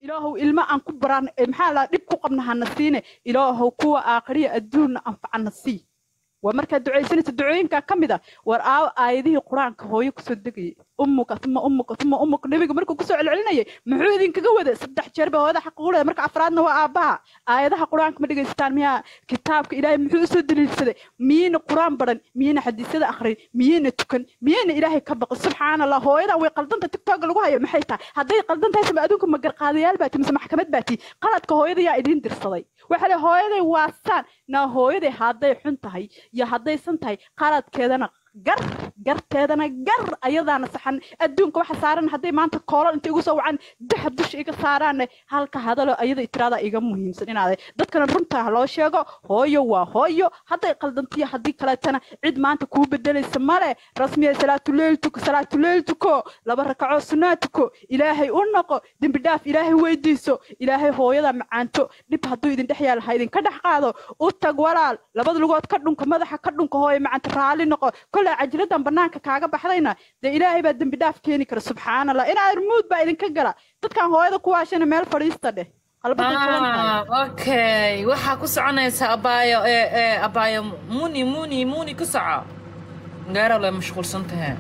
ilaahow ilmo aan ku baraan eh, maxaa la dhib ku qabna hana siine ilaahow kuwa aakhiriya adduunna anfacana sii waa markaad ducaysanaysa ducooyinkaa ka mid a war aawo aayadihii qur-aanka hooyo kusoo degayay ummuka uma ummuka uma ummuka nebiga markuu kusoo celcelinayay muxuu idinkaga wada saddex jeer ba hooyada xaq ugu leedahay marka afraadna waa aabbaha aayadaha qur-aanka ma dhegaysataan miyaa kitaabka ilaahay muxuu usoo daliilsaday miyayna qur-aan baran miyayna xadiisyada akhrin miyayna tukan miyayna ilaahay ka baqin subxaana allah hooyadan way qaldanta tiktok lagu hayo maxay tahay hadday qaldan tahay sama adduunka ma garqaadayaal baati mise maxkamad baati qaladka hooyada yaa idiin dirsaday waxa le hooyaday waasaan naa hooyaday hadday xun tahay iyo haddaysan tahay qaladkeedana gar garteedana gar ayadaana saxan adduunka waxa saaran hadday maanta koolal inta igu soo wacan dahab dusha iga saaraanne halka hadalo ayada tiraada iga muhiimsan inaade dadkana runta ha loo sheego hooyo waa hooyo hadday qaldantiyo haddii kaleetana cid maanta kuu bedelaysa male rasmiya salaatuleyl tuko salaatuleyl tuko laba rakacoo sunaa tuko ilaahay u noqo dembi dhaaf ilaahay weydiiso ilaahay hooyada macaanto dhib hadduu idin dhex yaal ha idinka dhex qaado u tag walaal labada lugood ka dhunka madaxa ka dhunka hooyo macaanta raalli noqo kolay cajiladan banaanka kaaga baxdayna dee ilaahay baa dembi dhaaf keeni kara subxaan allah inaa armuud baa idinka gala dadkan hooyada ku waashana meel fadhiista dheh qalbaday fulan tahay Ah, okay waxaa ku soconaysa abaayo ee ee abaayo muni muni muni ku soco gaaro lay mashquulsan tahay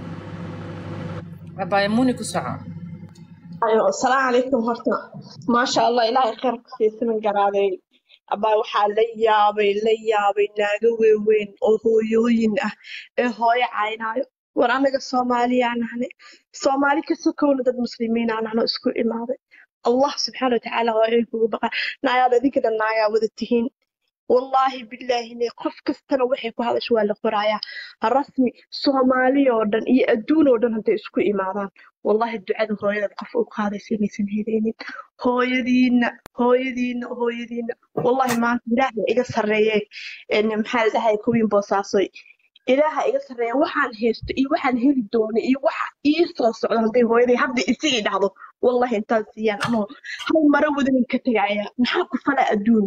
abaayo muni ku soco ayo asalaamu calaykum horta maasha allah ilaahay khayr ku siisaman garaaday abaa waxaa la yaabay la yaabay naago waaweyn oo hooyooyin ah ee hooyo caynaayo war anaga soomaaliyaa nahne soomaali ka sokowna dad muslimiina nahno isku imaaday allah subxaana watacaala waa inay kugu baqa naayaad adinka dhan naagaa wada tihiin wallaahi bilaahi ne qof kastana waxay ku hadasho waa la qorayaa rasmi soomaali oo dhan iyo adduun oo dhan hadday isku imaadaan wallahi ducada hooyadaad qof u qaadaysa inaysan helaynin hooyadiina hooyadiina hooyadiina wallahi maanta ilaahay iga sarreeye een maxaa la dhahay kuwiin boosaasoy ilaaha iga sarreeya waxaan haysto iyo waxaan heli doono iyo waxa ii soo socdo hadday hooyaday hadda isigii dhacdo wallahi intaan siiyaan anoo hal maro wadanin ka tegaya maxaa ku fala adduun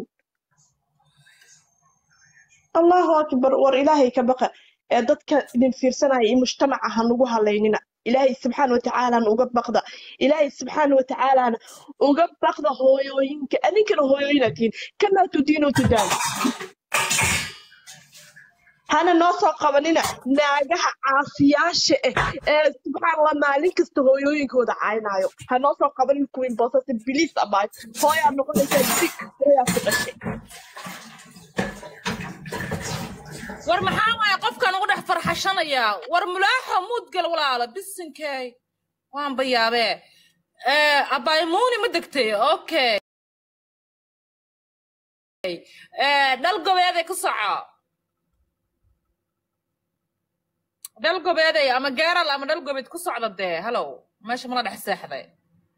allahu akbar war ilaahay ka baqa ee dadka idin fiirsanaya iyo mujtamaca ha nagu halaynina ilaahay subxaana watacaalana uga baqda ilaahay subxaana watacaalana uga baqda hooyooyinka adinkana hooyooyina tihiin kamaa tudiinu tudaan hana noo soo qabanina naagaha caasiyaasha ah ee subxaan allah maalin kasta hooyooyinkooda caynaayo ha noo soo qabanin kuwiin boosase biliis abaay hooyaa noqonaysaa dig hooyaa ku dhashay war maxaa waaya qofkan ugu dhex farxashanayaa war mulaaxo muudgal walaalo bisinkey waan bayaabee Eh, abaayo muuni ma degtay okay Eh, dhal gobeeday ku soco dhal gobeeday ama gaaral ama dhal gobeed ku socda dee halow meesha mala dhex seexday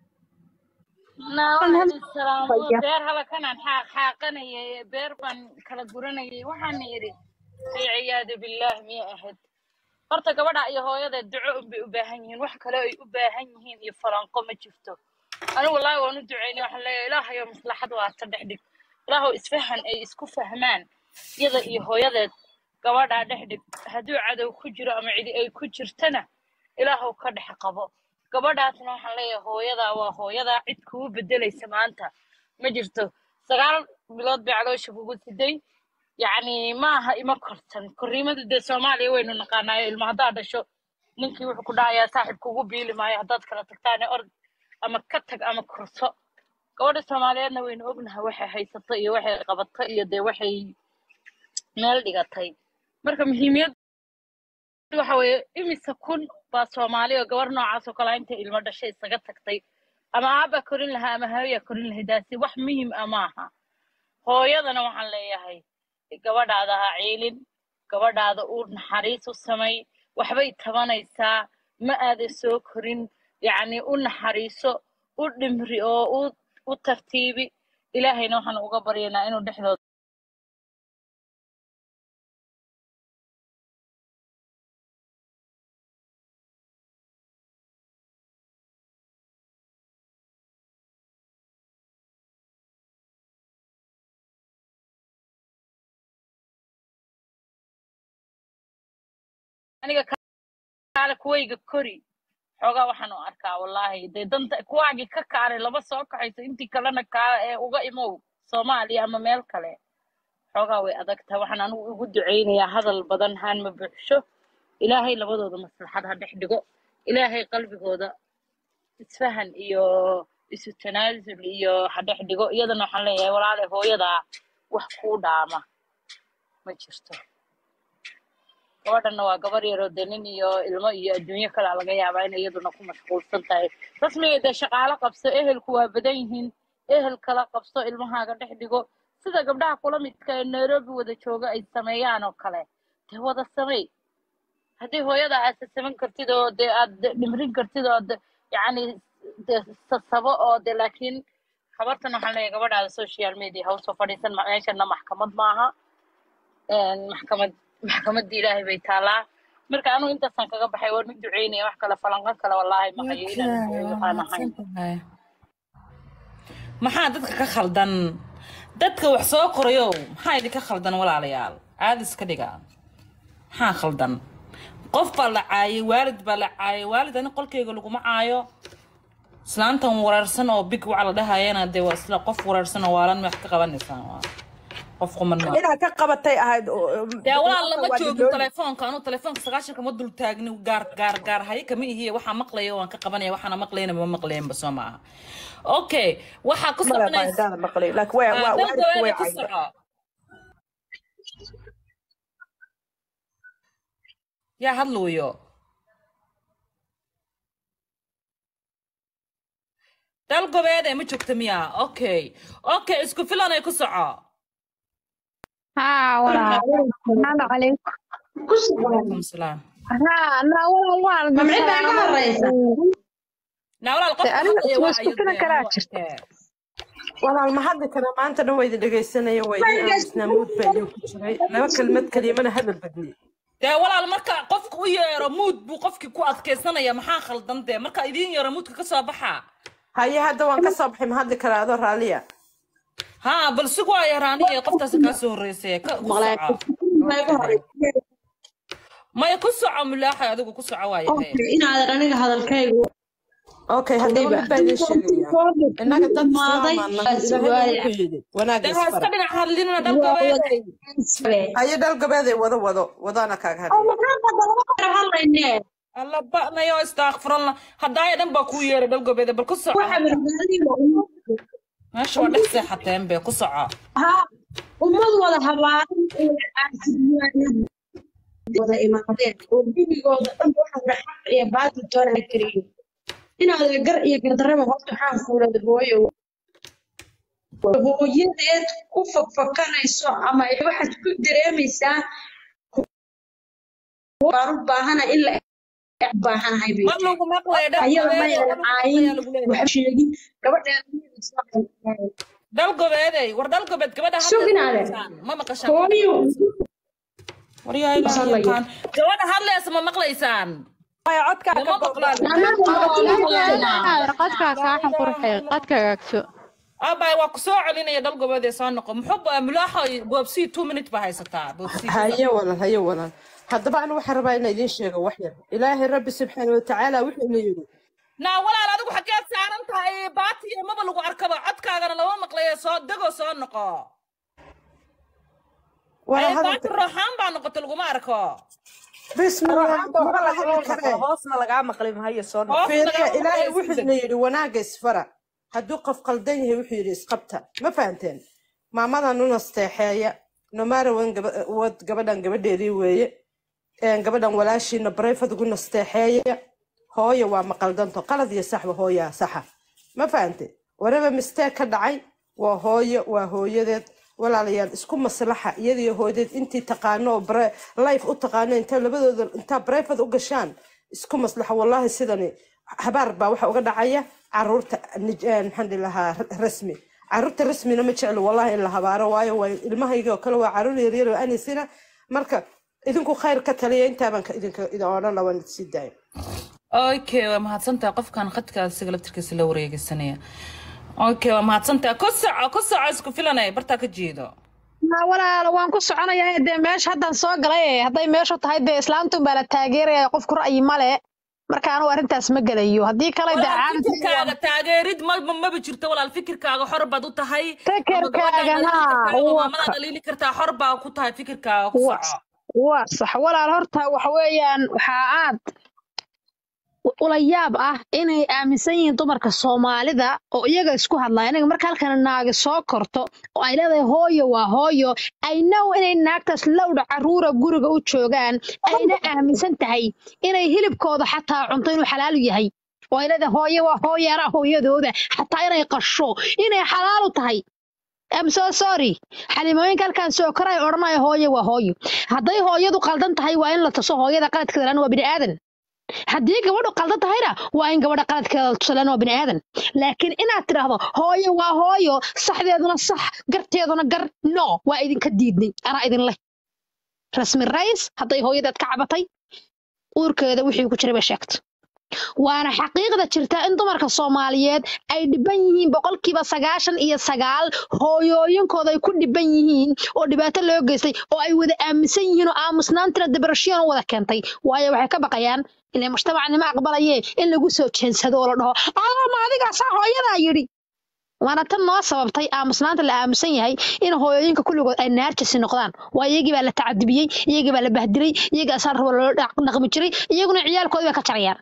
naawan salaam beer halakanaan xaaq xaaqanayay beer baan kala guranayay waxaana idhi ciyaadu billaah miyay ahayd horta gabadha iyo hooyada duco unbay u baahan yihiin wax kale ay u baahan yihiin iyo falanqo ma jirto anigu wallaahi waan u ducaynay waxaan leeyahay ilaahayo maslaxad waa ta dhex dhig ilaahow isfahan ay isku fahmaan iyada iyo hooyadeed gabadhaa dhex dhig hadduu cadow ku jiro ama cidi ay ku jirtana ilaahow ka dhex qabo gabadhaasna waxaan leeyahay hooyadaa waa hooyadaa cid kugu bedelaysa maanta ma jirto sagaal bilood bay caloosha kugu siday yacni maaha ima kortan korriimada dee soomaaliya waynu naqaanaayo ilmo haddaad dhasho ninkii wuxuu ku dhahayaa saaxiib kugu biili maayo haddaad kala tagtaane ord ama ka tag ama korso gabadha soomaaliyeedna waynu ognahay waxay haysato iyo waxay qabato iyo dee waxay meel dhigatay marka muhiimiyad waxa weeye imise kun baa soomaali oo gabar noocaas oo kale ah intay ilmo dhashay isaga tagtay ama aabba korin lahaa ama hooyaa korin lahayd daasi wax muhiim ah maaha hooyadana waxaan leeyahay gabadhaada ha ciilin gabadhaada u naxariis u samay waxbay tabanaysaa ma aadan soo korin yacni u naxariiso u dhimri oo u u tartiibi ilaahayna waxaan uga baryaynaa inuu dhexdooda aniga kaale kuwayga kori xoogaa waxaan u arkaa wallaahi dee danta kuwaagii ka kaaray laba soo kaxayso intii kalena kaa ee uga imow soomaaliya ama meel kale xoogaa way adag tahay waxaan anigu ugu ducaynayaa hadal badan haan ma buuxsho ilaahay labadooda maslaxad ha dhex dhigo ilaahay qalbigooda isfahan iyo isu tanaasul iyo ha dhex dhigo iyadana waxaan leeyahay walaale hooyadaa wax kuu dhaama ma jirto gabadhanna waa gabar yaroo dee nin iyo ilmo iyo adduunyo kale laga yaabaa in iyaduna ku mashquulsan tahay rasmiga dee shaqaalo qabso ehelku waa badan yihiin ehel kala qabso ilmahaaga dhex dhigo sida gabdhaha kula midka ee nairobi wada jooga ay sameeyaan oo kale dee wada samey haddii hooyada aad sasaban kartid oo dee aad dhimrin kartid oo de- yacni dee sasabo oo dee laakiin habartan waxaan leeyahay gabadhaada social media ha usoo fadhiisan ma- meeshana maxkamad maaha een, maxkamad maxkamadda ilaahay bay taalaa marka anigu intaasaan kaga baxay waan u duceynaya wax kale falanqan kale wallaahi ma hayo inaan Okay, duceeyo waa waxaan ahayn mahadsantahay. maxaa dadka ka khaldan dadka wax soo qorayo maxaa idinka khaldan walaalayaal caadi iska dhiga maxaa khaldan qof baa la caayay waalid baa la caayay waalid ani qolkeyga laguma caayo islaantan wareersan oo big waxa la dhahayana dee waa isla qof wareersan oo waalan wax ka qabanaysaa waa qof quman ma inaad ka qabatay ahayd oo- oo- dee walaal lama waa joogin dilooli. telefoonka anuu telefoonka sagaashanka ma dul taagni gaar gaar gaar haye kama ihiye waxaa maqlaya waan ka qabanaya waxaana maqlayna ma maqlayanba soo maaha okay waxaa ku Male baa soconaysa intaada maqlay laakiin waa waa dal waalidku way gawaada ku cayda soco yaa hadluuyo dal gobeede ma joogta miya okay okay isku filanay ku soco ها ولا السلام عليكم calaykum salaam ها لا ولا ولا Ma mid baa iga horeysa? naa walaal qofka aniga hadlaya waa isku filan ayadee karaa anuu jirta. arkee walaal ma hadli kara maanta dhan waydi dhegaysanaya waydii aamusnaa mood baa idin ku jiray laba kelmad kelimana hadal badni dee walaal marka qofka u yeero muud buu qofkii ku adkaysanaya maxaa khaldan dee marka idiin yeero muudka ka soo baxa haye hadda waan ka soo baxay ma hadli karaa adoo raalliya haa bal sig waa yaraaniye qoftaasi kaa soo horreysay ka ku soco maya ku soco mulaaxay adigu ku soco waayahay inaadan aniga hadalkaygu okay haddaba mid baa idin sheegaya innaga dad islaamaana ilaahay wuxuu yidhi wanaaga dee ha iska isfara dhinac hadlinina dal gobeeday haye dhal gabeeday wado wado wadaana kaaga hadlay hadlayne alla ba'nayo istaakfiralna haddaaya dhan baa kuu yeeray dal gobeeday bal ku soco meesha waa dhex seexateen be ku soco ummad wada habaaran wada imaadeen oo gurigooda dhan waxa wada xaq iyo baatil toona kariyo inaada gar iyo gardarraba horta waxaan fuulada hooyo hooyadeed ku fakfakanayso ama ay waxaad ku dareemaysaa baan u baahana in la baahanahay bay ma lagu maqlayo dal ayada gobeeday maynan caayin wax sheegin gabadheeda dal gobeeday war dal gobeed gabadha Suginaale. hadlaysa ma maqashaan hooyo waryaha ilaahay Maqlayo. yaqaan gabadha hadlaysa ma maqlaysaan maya codkaa ka lama maqlaan qadkaa kaaxan qurxee qadkagaagso abay waa ku soo celinaya dal gobeedee soo noqo muxuu ba- mulaaxo boobsii two minute baa haysataa boobsii haye walaal haye walaal haddaba anu waxaan rabaa inaan idiin sheego wax yar ilaahay rabbi subxaana watacaala wuxuu ina yidhi naa walaal adigu xageed saaran tahay baati iyo maba lagu arkaba codkaagana lama maqlayo soo degoo soo noqo wala Ay, baati hadalka rooxaan baa noqota laguma arko bismillah maba la hadli karee hoosna lagaa maqli mahayo soo noqo Hoos fiiriya lagama ilaahay maqlayo wuxuu ina yidhi wanaaga isfara hadduu qof qaldan yahay wuxuu yidhi isqabta ma fahanteen maamadan u nasteexeeya nomaarawan wad gabadhan gabadheedii weeye een, gabadhan walaashiina barayfad ugu nasteexeeya hooyo waa maqaldanto qalad iyo saxba hooyaa saxa ma fahante waraba misteeg ka dhacay waa hooyo waa hooyadeed walaalayaal isku maslaxa iyadiyo hooyadeed intii taqaano oo bare- life u taqaano intaa labadooda intaa barayfad u gashaan isku maslaxa wallahi sidani habaar baa waxa uga dhacaya caruurta nij- een, maxaan dhihi lahaa r- rasmi caruurta rasmina ma jeclo wallahi in la habaaro waayo waa ilmahayga oo kale waa caruur yaryar oo anisina marka idinku khayr ka taliya intaabaan ka idinka idin odhan laban sii daayo okay waa mahadsantahay qofkan khadkaas isaga laftirkiisa la wareegeysanaya okay waa mahadsantahay ku soco ku soco isku filanay bartaa ka jeedo ها ولا وان ku soconaya dee meesha haddan soo galay hadday meeshu tahay dee islaantun baa la taageeraya qofku ra'yi male marka anigu arrintaas ma gelayo haddii kale dee walaal caadi fikirkaaga taageerid ma ma- maba jirto walaal fikirkaaga xor baad u tahay ama fikirkaaga gabadhaada dhaliili haa kartaa ama waa maamadaada dhaliili kartaa xor baa ku tahay fikirkaaga ku waa soco waa sax walaal horta waxa weeyaan waxaa aad ula yaab ah inay aaminsan yihiin dumarka soomaalida oo iyaga isku hadlaya inaga marka halkan naagi soo korto oo ay leedahay hooyo waa hooyo ay know inay naagtaas lowdha caruura guriga u joogaan ayna aaminsan tahay inay hilibkooda xataa cunto inuu xalaalu yahay oo ay leedahay hooyo waa hooyaana hooyadooda xataa inay qasho inay xalaalu tahay I'm so sorry xalimooyinka halkaan soo koray odhanaya hooyo waa hooyo hadday hooyadu qaldan tahay waa in la tuso hooyada qaladkeeda lan waa bini aadan haddii gabadhu qaldan tahayna waa in gabadha qaladkeeda la tuso lan waa bini aadan laakiin inaad tidhaahdo hooyo waa hooyo saxdeeduna sax garteeduna gar no waa idinka diidnay anaa idin leh rasmi rays hadday hooyadeed ka cabatay uurkeeda wixii ku jiray bay sheegtay waana xaqiiqda jirta in dumarka soomaaliyeed ay dhiban yihiin boqolkiiba sagaashan iyo sagaal hooyooyinkooda ay ku dhiban yihiin oo dhibaato loo geystay oo ay wada aaminsan yihiin oo aamusnaantina debrashiyan u wada keentay waayo waxay ka baqayaan ilaa mujtamacnimo aqbalayee in lagu soo jeensado oo la dhaho ama adigaasaa hooyadaa yidhi waana tan noo sababtay aamusnaanta la aamusan yahay in hooyooyinka kulligood ay naarjisi noqdaan waa iyagii baa la tacadibiyey iyagii baa la bahdilay iyagii asaan rabo loo dhaq- dhaqmi jiray iyaguna ciyaalkoodii bay ka jarayaan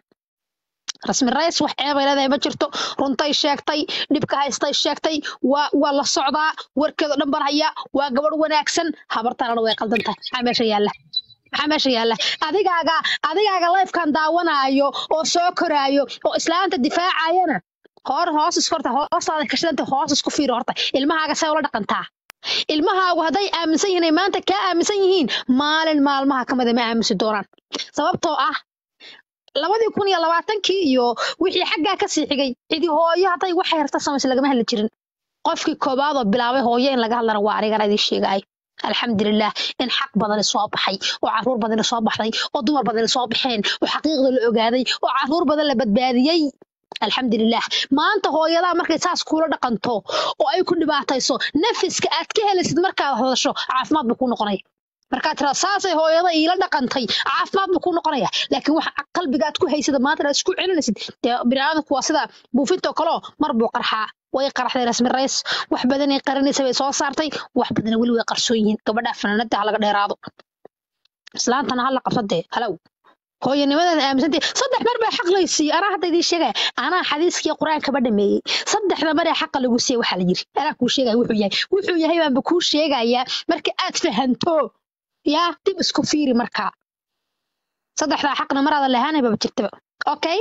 rasmi rays wax ceebay leedahay ma jirto runtay sheegtay dhibka haystay sheegtay waa waa la socdaa warkeedo dhan baan hayaa waa gabadh wanaagsan habartanana way qaldan tahay maxaa meesha yaalla maxaa meesha yaalla adigaaga adigaaga lifekan daawanaayo oo soo koraayo oo islaanta difaacayana hor hoos isku horta hoostaada kashadanta hoos isku fiiri horta ilmahaaga see ula dhaqantaa ilmahaagu hadday aaminsan yihiin ay maanta kaa aaminsan yihiin maalin maalmaha kamida ma aaminsi doonaan sababtoo ah labadii kun iyo labaatankii iyo wixii xaggaa kasii xigay cidi hooyo hadday waxay harta samaysa lagama hadli jirin qofkii koobaad oo bilaabay hooyo in laga hadlana waa anigana idin sheegay alxamdulilah in xaq badani soo baxay oo caruur badani soo baxday oo dumar badani soo baxeen oo xaqiiqda la ogaaday oo caruur badan la badbaadiyey alxamdulilah maanta hooyadaa markay saas kuula dhaqanto oo ay ku dhibaatayso nafiska aad ka helaysid markaad hadasho caafimaad buu kuu noqonaya markaad tiraa saasay hooyada iila dhaqantay caafimaad buu kuu noqonaya laakiin waxa qalbiga aad ku haysada maanta aad isku celinaysid dee biniaadamku waa sida buufintoo kaleo mar buu qarxaa way qaraxday rasmi rays wax badanay qarinaysa bay soo saartay wax badana weli way qarsoon yihiin gabadhaa fanaanada ha laga dheeraado islaantana ha la qabsadee halow hooyanimadeeda aaminsantay saddex mar baa xaq laysiiye anaa hadda idiin sheegaya anaa xadiiskii qur-aankaba dhameeyey saddexda mar ee xaqa lagu siiye waxaa la yiri anaa kuu sheegaya wuxuu yahay wuxuu yahay baanba kuu sheegayaa marka aad fahanto yaa dib isku fiiri markaa saddexdaa xaqna maraada lahaanaybaba jirtaba okay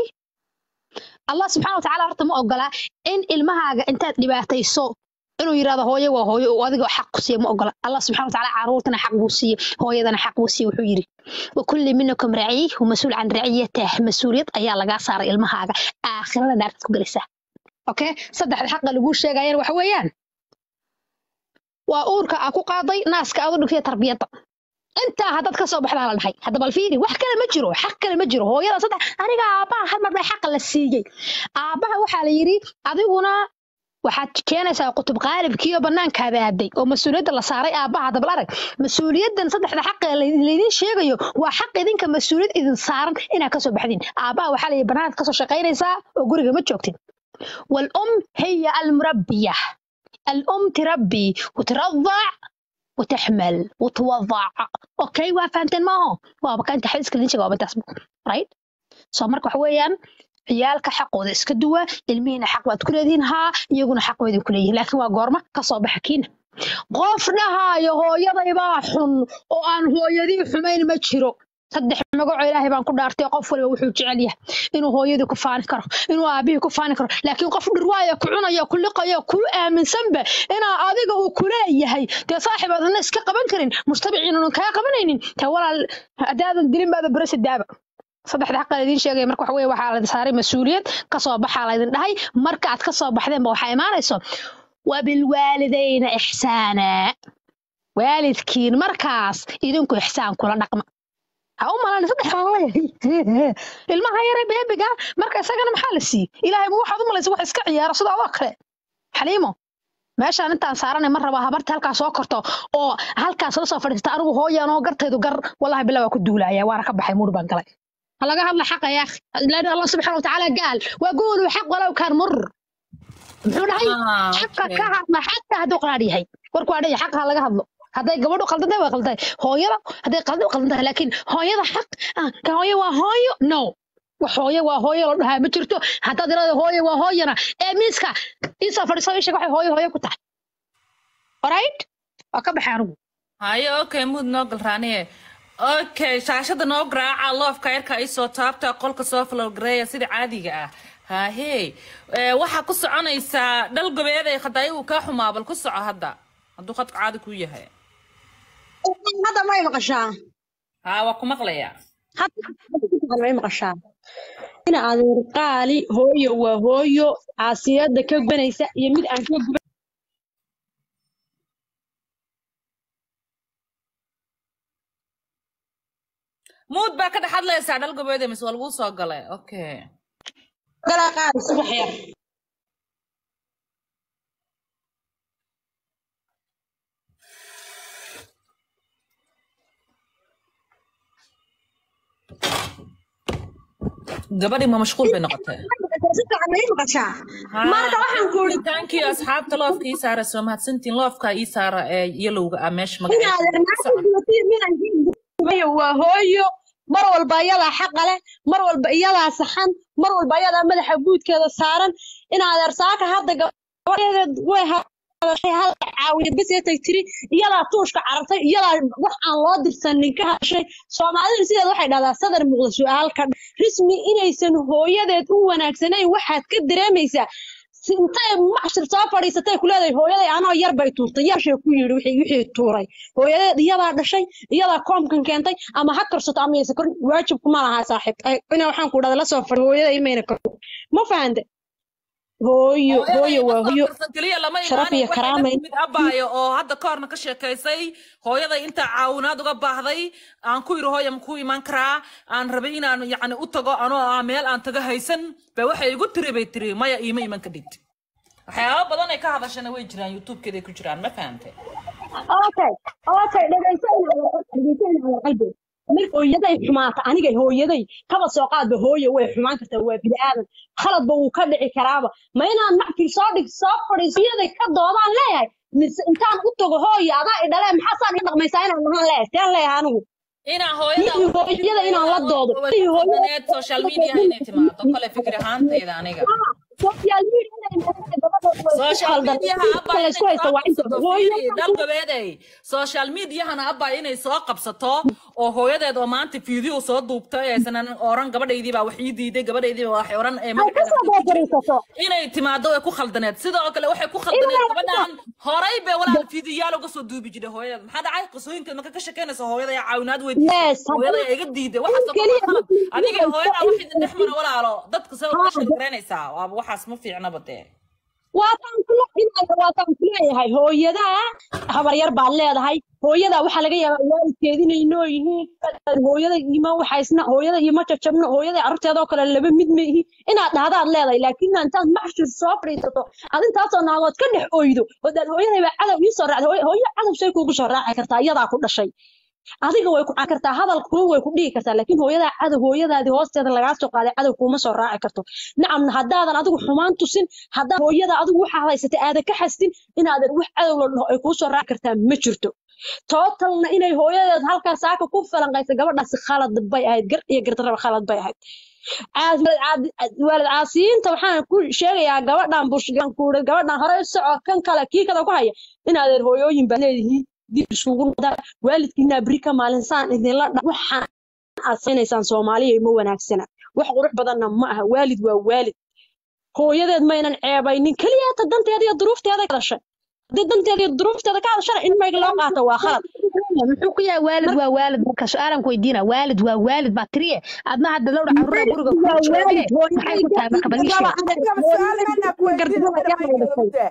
allah subxaana watacaala horta ma ogola in ilmahaaga intaad dhibaatayso inuu yidhahdo hooyo waa hooyo oo adiga xaq ku siiya ma ogola allah subxana watacaala caruurtana xaq buu siiye hooyadana xaq buu siiye wuxuu yidhi wakulli minakum raciy wamasuul can raciyatah mas-uuliyad ayaa lagaa saaray ilmahaaga aakhirada naartaad ku gelaysaa okay saddexda xaqa laguu sheegayana waxa weeyaan waa uurka aa ku qaaday naaska aad u dhigtay tarbiyadda intaa haddaad ka soo baxdaa la dhahay hadda bal fiiri wax kale ma jiro xaq kale ma jiro hooyada saddex aniga aabbaha hal mar baa xaqa la siiyey aabbaha waxaa la yidhi adiguna waxaad keenaysaa qutub qaalibkiiyo bannaankaada aaday oo mas-uuliyadda la saaray aabbaha dabal arag mas-uuliyaddan saddexda xaqa laydin sheegayo waa xaq idinka mas-uuliyad idin saaran inaad kasoo baxdin aabbaha waxaa la yidhi bannaanaad kasoo shaqaynaysaa oo guriga ma joogtid والأم هي المربية الأم تربي وترضع وتحمل وتوضع اوكي waa fahanteen maaho waaba ka inta xadiiska idin sheega waaba intaas right soo marka waxa weeyaan ciyaalka xaqooda iska duwa ilmihiina xaq baad ku leedihiin haa iyaguna xaq way idinku leeyihin laakiin waa goorma kasoo baxa kiina qof dhahaayo hooyadaybaa xun oo aan hooyadii xumayn ma jiro saddex magacoo ilaahay baan ku dhaartay qof waliba wuxuu jecel yahay inuu hooyadii ku faani karo inuu aabihii ku faani karo laakiin qof dhirwaaya ku cunaya ku liqaya ku aaminsanba inaa adiga uu kuleeyahay dee saaxiib aadna iska qaban karin mujtamiciin unan kaa qabanaynin tee walaal haddaadan dilin baada berese daaba saddexda xaqa laydin sheegaya marka waxa weye waxaa laydin saaray mas-uuliyad kasoo baxaa laydin dhahay marka aad kasoo baxdeenba waxaa imaanayso wabilwaalidayna ixsaana waalidkiin markaas idinku ixsaan kula dhaqma ha u malan saddex baan leeyahay ilmaha yare beebiga marka isagana maxaa la siiyey ilaahay ma waxaad u malaysa wax iska ciyaaro sida adoo kale xaliimo meeshaan intaan saaranay ma rabaa habarta halkaa soo korto oo halkaas la soo fadhiista anigu hooyaan oo gartaydu gar wallahi bilaa waa ku duulaya waana ka baxay muur baan galay ha laga hadla xaqa ya akhi ilaah allah subxaana watacaala gaal waa goolu xaq walow kaan mur muxuu dhahay Ah, xaqa okay. ka hadla xaqa hadduu qaraar yahay warku waa dhaya xaqa ha laga hadlo hadday gabadhu qaldan tahay waa qaldan tahay hooyada hadday qaldan qaldan tahay laakiin hooyada xaq ah ka hooyo waa hooyo no wax hooyo waa hooyo la dhahaa ma jirto haddaad irada hooyo waa hooyana ee miiska iisoo fadhiiso ii sheeg waxay hooyo hooyo ku tahay alright waa ka baxay anigu haye okay muud noo galraaniye okay shaashada noo garaaca loofka yarka isoo taabta qolka soo flowgareeya sida caadiga ah hahe waxaa ku soconaysaa dhal gobeeday khadaayo uu kaa xumaa bal ku soco hadda hadduu khadka caadi kuu yahay hadda may maqashaa haa waa ku maqlayaa hadda may maqashaa ina adeer qaali hooyo waa hooyo caasiyada ka gubanaysa iyo mid aan ka guban muud baa ka dhex hadlaysaa dhal gobeeday mise waa laguu soo galay okay galaa qaali subax yar gabadhii ma mashquul bay noqotay si fiican may maqashaa marka waxaan ku uri tankii asxaabta loofka ii saara soo mahadsantiin loofka ii saara ee yalowga ah meesha ina magaceeda adeer naagta gubatay mid aan ka gubayo waa hooyo mar walba iyadaa xaqa leh mar walba iyadaa saxan mar walba iyadaa madaxa guudkeeda saaran ina adeer saaka hadda gabadheedeed way hadashay hal caawiya bes ee tag tiri iyadaa tuushka carartay iyadaa wax aan loo dirsanin ka hadashay soomaalidu sideed waxay dhahdaa sadar muuqda su-aalka rismi inaysan hooyadeed u wanaagsanayn waxaad ka dareemaysaa si- intay maxshir soo fadhiisatay ku leedahay hooyaday anoo yar bay tuurtay yarshay ku yidhi wixii wixii tuuray hooyadeed iyadaa dhashay iyadaa koomkan keentay ama ha karsato ama yaysa korin waajib kuma lahaa saaxiib Ay, ina waxaan ku dhahda la soo fadhi hooyaday imayna korin ma fahante hooyo hooyo waa hooyo qarsan keliya lama sharaf imaanin iyo waxay karaama la timid abaayo oo hadda ka horna ka sheekaysay hooyaday intaa caawinaad uga baahday aan ku yidhi hooya makuu imaan karaa aan rabay inaan yacni u tago anoo ah meel aan taga haysan ba waxay igu tiri bay tiri maya iima iman kadhid waxyaaba badan ay ka hadashana way jiraan youtubekeeday ku jiraan ma fahante okay okay dhegayso dhegayso qalbi mid hooyaday xumaata aniga hooyaday kaba soo qaadba hooyo way xumaan kartaa waa bini aadan khaladba wuu ka dhici karaaba ma inaan macfil soo dhig soo fadhiiso hooyaday ka doodaan leeyahay mise intaan u tago hooyo adaa i dhalee maxaa saan i dhaqmaysaa inaan dhahaan leeyahay teen leeyahay anigu inaa hooyada Ninkii hooyada inaan la doodo ninkii hooyada hooyada social media inay timaado kale fikir ahaantayda aniga social media inay noqoto gabadha way ku social khaldan mediaha inta abba la inay isku haysta soo waa inta qabsato hooyo fiiri dhal gabeeday social mediahana abba inay soo qabsato oo hooyadeed oo maanta fiideo soo duubtay aysan oran gabadhaydii baa wax ii diiday gabadhaydii baa wax oran ee ay ka magaceeda soo ku jirin beekarisato inay timaado way ku khaldaneed sidoo kale waxay ku khaldaneed gabadhan horay bay walaal fiidiyaal uga soo duubi jiray hooyadeed maxaa dhacay qisooyinkeed marka ka shekeynaysa hooyada ayaa caawinaad weydiisay yes hooyada haddana ayaa iga diiday waxaas oo keliya kale khalad adiga iyo hooyada in wax idin dhex mara walaalo dadka sida uga sheekeynaysaa waaba waxaas ma fiicnaba dee waataan kula inaya waataan kuleeyahay hooyadaa habaryar baad leedahay hooyadaa waxaa laga yaabaa waalidkeed inay noo yihiin hooyada ima waxaysna hooyada ima jajabna hooyada carruurteedoo kale laba mid ma ihi inaad dhahdaad leedahay laakiin intaad maxshir soo fadhiisato ad intaasoo naagood ka dhex oydo odaad hooyaday baa cadow ii soo raacday Hooy- hooyo cadow say kuugu soo raaci kartaa iyadaa ku dhashay adiga way ku caan kartaa hadalkuna way ku dhihi kartaa laakiin hooyadaa cadow hooyadaadii hoosteeda lagaa soo qaaday cadow kuuma soo raaci karto nacamna haddaadan adigu xumaan tusin haddaa hooyada adigu waxaad haysatay aadan ka xastin inaadan wax cadow la dhaho ay kuu soo raaci kartaa ma jirto tootalna inay hooyadeed halkaa saaka ku falanqaysa gabadhaasi khalad bay ahayd gar iyo gardaraba khalad bay ahayd caas- waalid caadi- waalid caasiyiinta waxaan ku sheegayaa gabadhan bushgan kuuri gabadhan hore u soco kan kale kii kada ku haya inaadeer hooyooyin baa leedihiin dib isugu noqdaan waalidkiina beri ka maalinsaan idinla dha waxaan aad saynaysaan soomaaliya ma wanaagsana wax qurux badanna ma aha waalid waa waalid hooyadeed maynan ceebaynin keliya hata danteeda iyo duruufteeda ka hadashay haddii danteeda iyo duruufteeda ka hadashana in mayg loo qaato waa khalad muxuu ku yahay waalid waa waalid marka su-aalan ku weydiina waalid waa waalid baa tiriye adna hadda lowdha caruura guriga ku waa jooge waalid maxay ku tahay marka bal ii sheeg Adiga su'aal mana ku weydiin gardaba mana yaa dhashay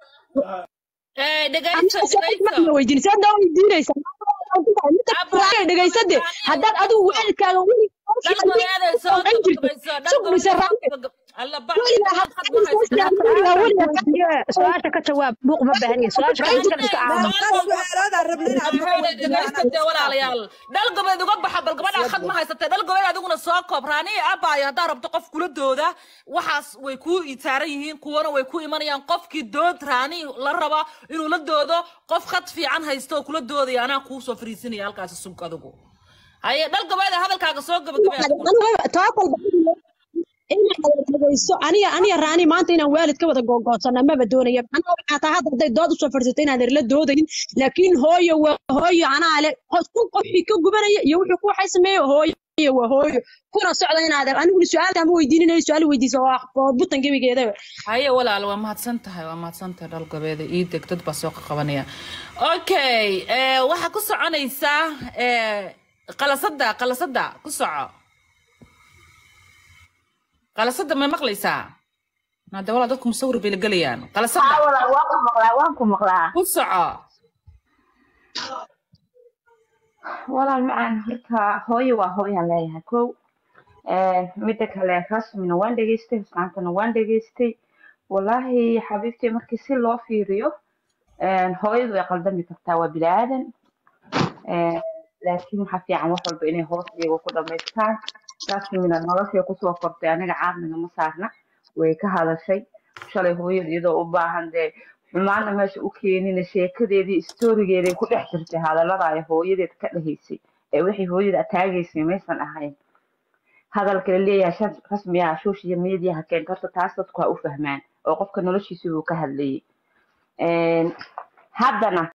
Eh, dhegayso dhegayso ma weydiin saad noo weydiinaysa abba dhegaysade haddaad adigu waalidkaaga weli dhal gabeeday soo jirto gabagabayso dhal sug mise gabeeday raacay soo gabag- alla ba weligaa khad ma habeen haysataa social media su-aashaan weligaa weydiiye su-aasha ka jawaab buuq ma baahniye su-aasha ka iska iska aamus meeqa su-aaloodaan rabna inaad ku Maxay weydiino dhegaysta anaa dee walaalayaal dhal gobeed uga baxa bal gabadha khad ma haysatee dhal gobeed adiguna soo koob raaniya abaayo haddaa rabto qof kula dooda waxaas way ku taaran yihiin kuwana way ku imanayaan qofkii dood raani la raba inuu la doodo qof khad fiican haysto oo kula doodaya anaa kuu soo fariisinaya halkaasi sug adigu haye dhal gobeeda hadalkaaga soo gabagabay adiguna total inaad dhegeyso aniga aniga raani maanta inaan waalid ka wada googoodsana maba doonaya anaa waxaa taa hadda hadday dood usoo fadhiisato inaan la doodayin laakiin hooyo waa hooyo anaa le kun qofkii ka gubanaya iyo wuxuu ku waxay sameeyo hooyo waa hooyo kuna socda inaad aniguna su-aalta ma weydiininayo su-aal weydiisa oo oo butan gebigeedaba haye walaal waa mahadsan tahay waa mahadsan tahay dhal gobeeda ii deg dad baa soo qabanaya okay eh, waxaa ku soconaysaa eh, qalasada qalasada ku soco qalasada may maqlaysaa hade walaa dadku musawir bay la gelayaan qalasada walaal waan ku maqlaa waan ku maqlaa ku soco walaal macaan horta hooyo waa hooyaan leeyahay kow midda kale rasmina waan dhegeystay islaantana waan dhegeystay wallaahi xabiibtii markii si loo fiiriyo hooyadu way qaldami kartaa waa bini aadan laakiin waxaa fiican wax walba inay hoos iyagu ku dhamaystaan rasmina noloshay kusoo kortay aniga caarniga ma saarna way ka hadashay shalay hooyada iyadoo u baahan dee xumaana meesha u keenina sheekadeedii istorigeeday ku dhex jirtay hadallada ay hooyadeed ka dhahaysay ee wixii hooyada ataagaysay maysan ahayn hadalka la leeyahay shan rasmiya social mediaha keenta horta taas dadku ha u fahmaan oo qofka noloshiisa buu ka hadlayay haddana